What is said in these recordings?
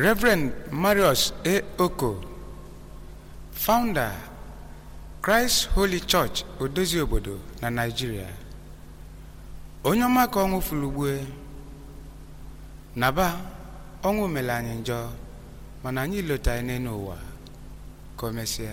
Reverend Marius A. Oko, founder Christ Holy Church Odozi obodo na Nigeria, onye ọma ka ọnwụ fulugbue naba ọnwụ mere anyị njọ mana anyị lota n'elu ụwa ka o mesịa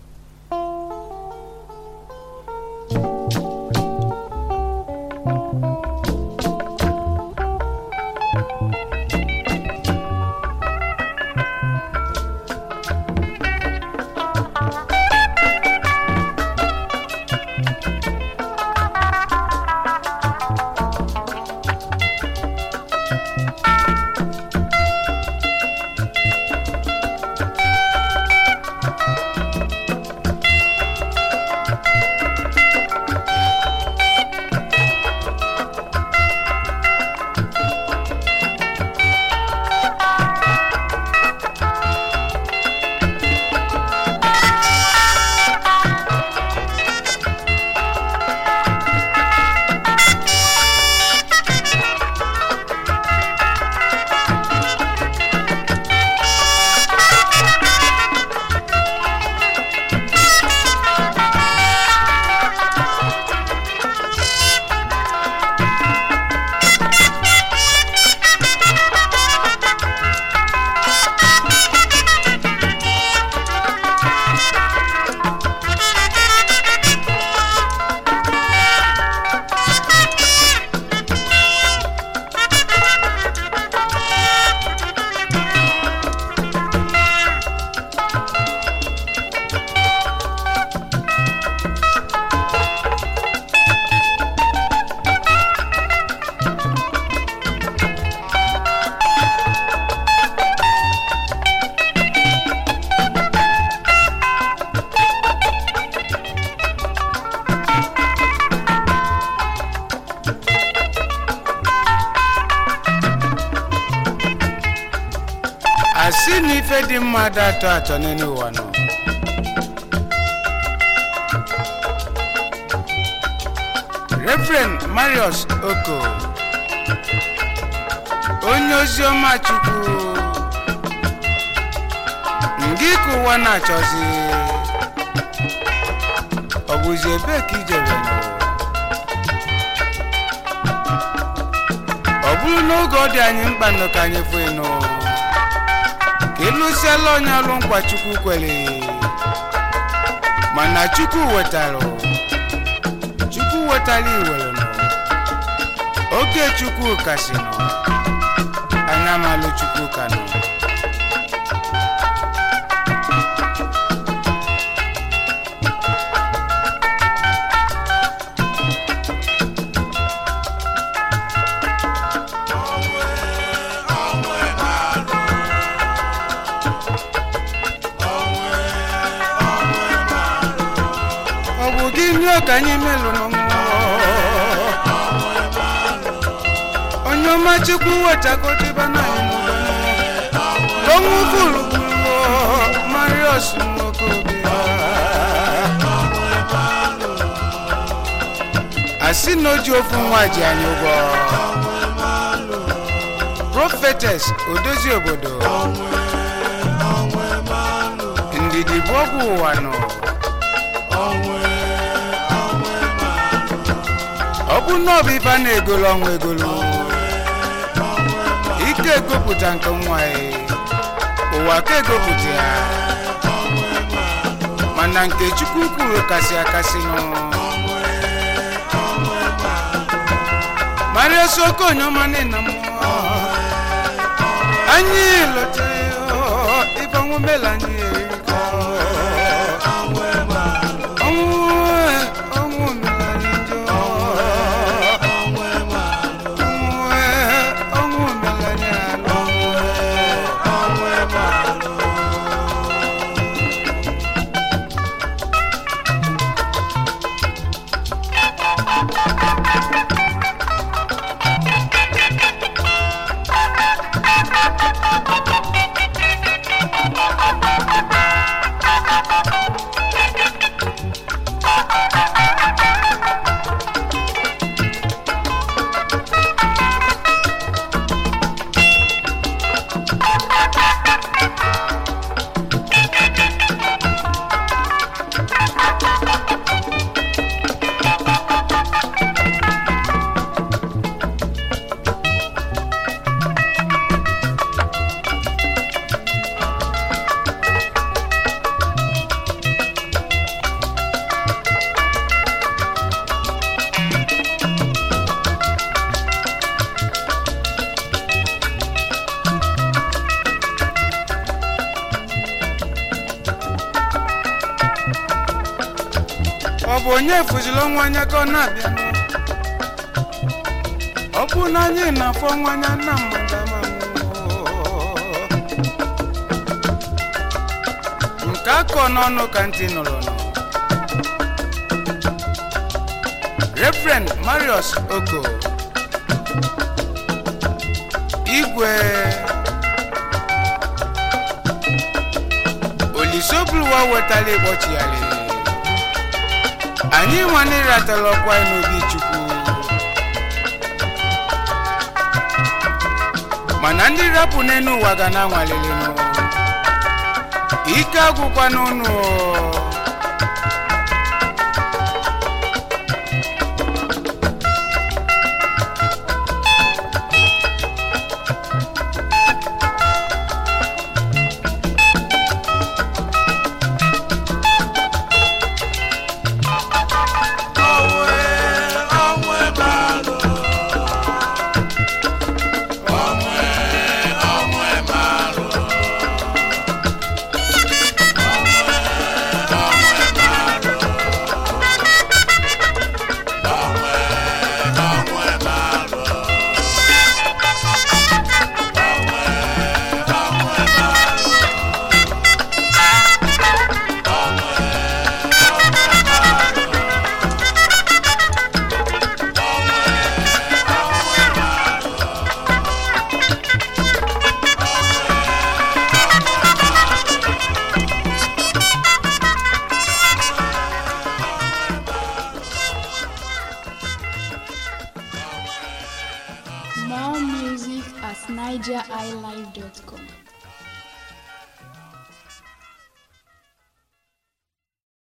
asị na ife dị mmadụ atọ atọ n'elu ụwa nọ Reverend Marius Oko onye ozi ọma Chukwu ngị ka ụwa na-achọzi ọ bụzi ebee ka ijere nọ ọ bụrụ n'oge ọ dị anyị mkpa nọ ka anyị fụ ịnụ ka ịlụsiala onye alụ nkwa chukwu kwere mana chukwu wetara chukwu wetara iwere nọ oge chukwu kasị nọ anya malụ chukwu ka nọ ọ bụ gị nye ka anyị melụ n'ọnwụ onye ọma chukwu wetakotiba na anyị n'ụlọ ọnwụ gburugburu marios nwokorobịa asị na oji ofu nwa ji anyị ụgwọ profetes odozi obodo ndidi bụ ọgwụ ụwa nọ ọ bụ na ọ bụ ife a na-egolu ọnwa egolu ike egopụta nke nwa ya ụwa ka egopụta ya mana nke chukwu kwuru kasị akasị nụ maria soko onyeọma nna m anyị lotere ife ọnwụ mela anyị erika ọnwụ ọnwụ mela anyị njọ ọnwụ mela anyị alụ bụ onye fụziri ọnwa anya ka ọ na-abịa ọ bụ na anyị na-afọ ọnwa anya na mmadụ ama nke akọ n'ọnụ ka ntị nụrụ nọ Reverend Marius Oko igwe olisobuluwa wetara ịkpọchigharị anyị nwana ịratara ọkwa n'obi chukwu mana ndị rapụ n'elu ụwa ga na-anwalelenu ike agwụkwa n'ụnụ More music at nigeriilive.com.